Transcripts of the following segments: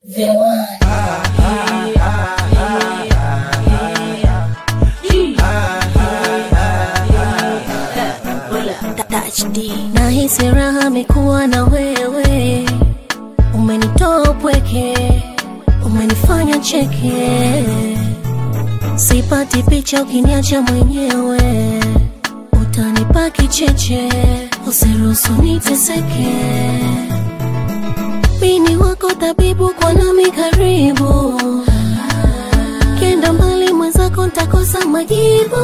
The one. Nahisi raha mikuwa na wewe, umenitoa upweke, umenifanya cheke, sipati picha ukiniacha mwenyewe, utanipa kicheche, usiruhusu niteseke. Mini wako tabibu, kwa nami karibu, kenda mbali mwenzako ntakosa majibu.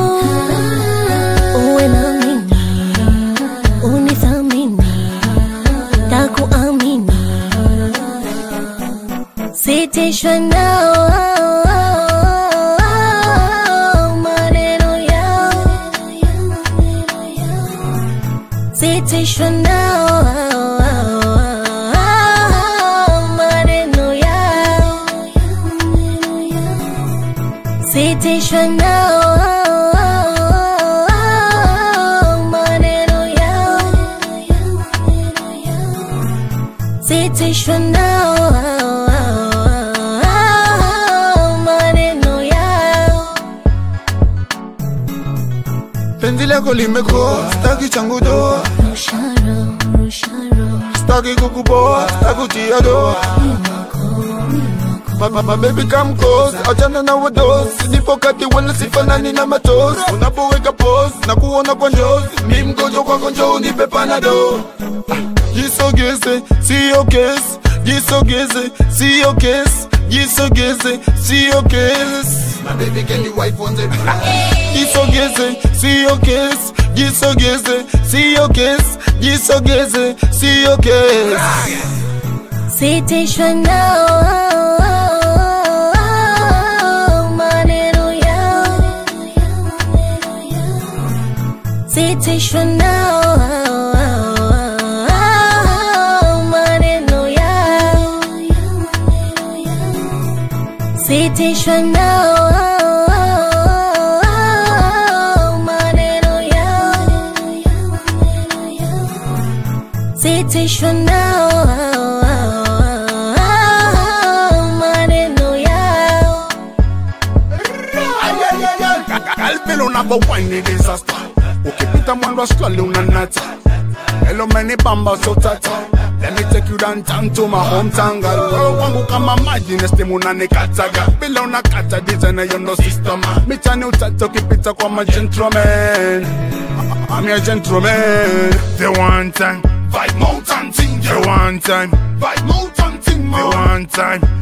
Uwe na mimi, unithamini, takuamini, sitishwe nao maneno yao, sitishwe nao maneno yao, sitishwe nao maneno yao, sitishwe nao maneno yao. penzi lako limekuwa staki changu doa Rusharo, rusharo, staki kukuboa stakutia doa Mama baby come close, achana na wadosi Nipo kati wala sifanani na matosi Unapoweka pose, na kuona kwa njozi Mi mgonjwa kwako njoo unipe panado Ah, Jisogeze, siyo kesi Jisogeze, siyo kesi Jisogeze, siyo kesi My baby can you wife on the Jisogeze, siyo kesi Jisogeze, siyo kesi Jisogeze, siyo kesi sitishwe nao maneno yao, sitishwe nao maneno yao, sitishwe nao maneno yao, sitishwe nao maneno yao. Kalvile unapowine disaster ukipita mwendo wa slowly unanata Hello many bamba so tata Let me take you downtown to my hometown girl Wewe wangu kama maji na stimu unanikataga Bila unakata designer you no system Michani utata ukipita kwa ma gentleman I'm your gentleman The one time Vibe mountain thing The one time Vibe mountain thing The one time